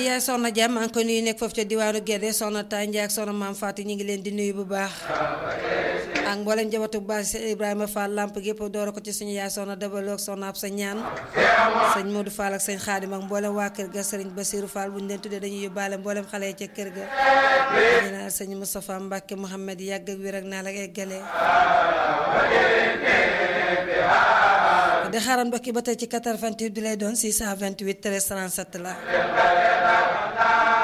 yaay soxna jàmm maa ngi koy nuyu nekk foofu ca diwaanu Gédé soxna Tànja ak soxna maam Fatou ñu ngi leen di nuyu bu baax ak mboolem njabootu bu baax si Ibrahima Fall lamp gépp doora ko ci suñu yaay soxna dabaloog soxna ab sa ñaan sëñ Modou Fall ak sëñ Xaadim ak mboolem waa kër ga sëriñ Basiru Fall bu ñu leen tuddee dañuy yóbbaale mboolem xale yi ca kër ga ñu naan sëñ Moustapha Mbacke Mouhamed yàgg ak wér ak naa la eggale di xaaral mbokki ba tey ci 88 bi lay doon 628 13 37 la